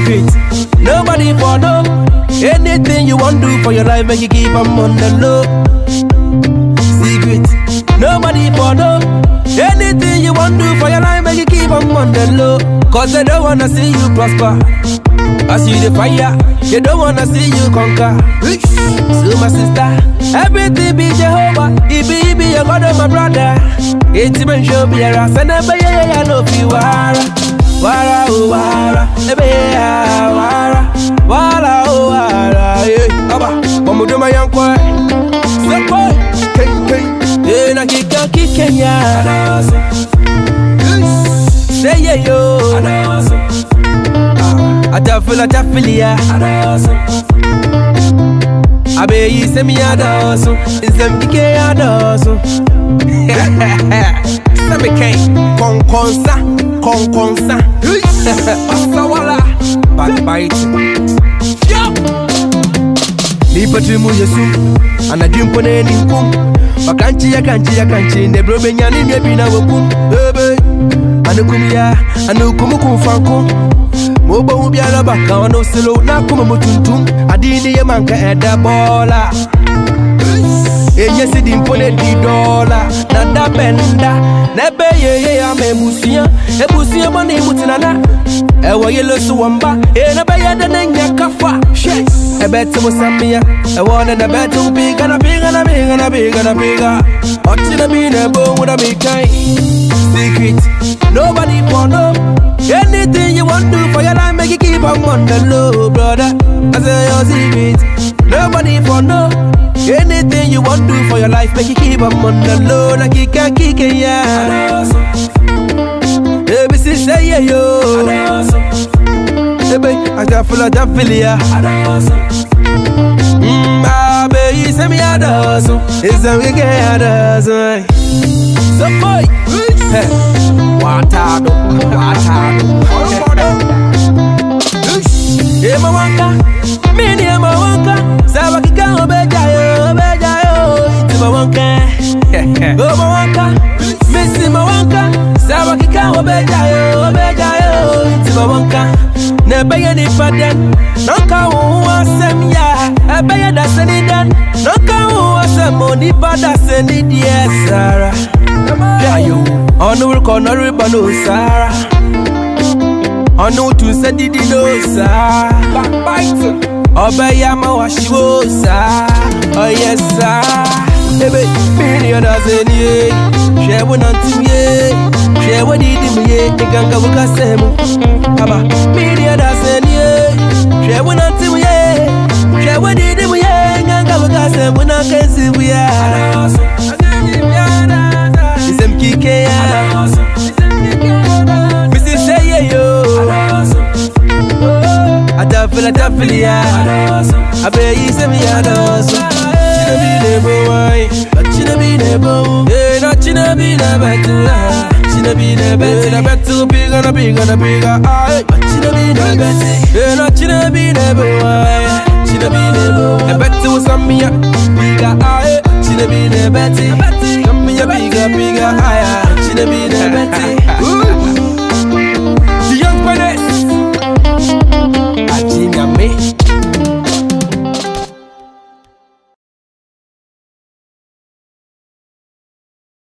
Secret, nobody for know. Anything you want do for your life, make you keep 'em on the low. Secret, nobody for know. Anything you want do for your life, make you keep 'em on the low. Cause they don't wanna see you prosper. As you the fire, they don't wanna see you conquer. So my sister, everything be Jehovah. It be, it be your God and my brother. It's even show be a ras and a bay, I know fi wara. Wara, oh, wara, ebe, ya, wara. Wara, oh, wara, yeah. Aba, bomu do my young boy. Step boy, king, king. Eh, na kika, kika, ya. Say yeah, yo. Atafila, atafilia. abeyi sɛmi adɔɔso nsɛm kike adɔɔso sɛmi kɛn kɔnkɔnsa kɔnkɔnsa ɔsawala backbite nipa tiri mu yesu anadwi mpo na ani nkum ɔkankye yɛkankye yɛkankye ndɛ berɛ obɛnya ne nnua bi na wɔkum ebe anekum ya anekum kum fanko ma wobɛhu biara baka ɔno selow na akoma mu tuntum ade ne yɛ manka ɛda bɔɔla ɛnyɛ sidi mpo ne di dɔɔla na da bɛnda na ɛbɛyɛyɛ ama abusua abusua bɔ ne mu tenana ɛwɔ yɛlo so wɔ mba ee na bɛyɛ dɛ ne nya kafa hwɛ ɛbɛte wo samea ɛwɔ ne na bɛte wo piga na piga na piga na piga na piga ɔkyena bi na ɛbɔhu na mekan secret nobody for know anything you want do for your life make you keep on on the low brother I say your secret nobody for know anything you want do for your life make you keep on on the low like you can kick it yeah Baby, say say yeah yo Baby, I just feel I just feel ya Mm, ah, baby, say me a dozen It's a we get a dozen So boy, hey, watado, watado Ema wanka, mini ema wanka Sawa kika obeja yo, obeja yo Itima wanka, Oma wanka, misi ma wanka Sawa kika obeja yo, obeja yo Itima wanka Nebeye ni paden Nanka wu asem ya Ebeye da seni den Nanka wu asem Oni bada seni die Sara Yayo Onu wurko nori bano Sara Onu tu se didi no Sara Backbite Ọbẹ̀ ya ma wa ṣiwo sa Ọyẹ sa Ebe mmiri ọ̀dà ṣe ni ye Ṣé wo na ti ye Ṣé wo di di mu ye Ìgàngà wo ká sẹ́ mu Aba mmiri ọ̀dà ṣe ni ye Ṣé wo na ti mu ye Ṣé wo di di mu ye Ìgàngà wo ká sẹ́ mu na kẹ́sì mu ya Ìsẹ̀m kíkẹ́ ya Missy say yeah yo Atafila tafilia Abeyi semi adoso China bi nebo wai China bi nebo Eh na china bi na betu China bi na betu Na betu biga na biga na biga Ay China bi na betu Eh na china bi nebo wai China bi nebo Na betu samia Biga ay China bi na betu Samia biga biga ay China bi na betu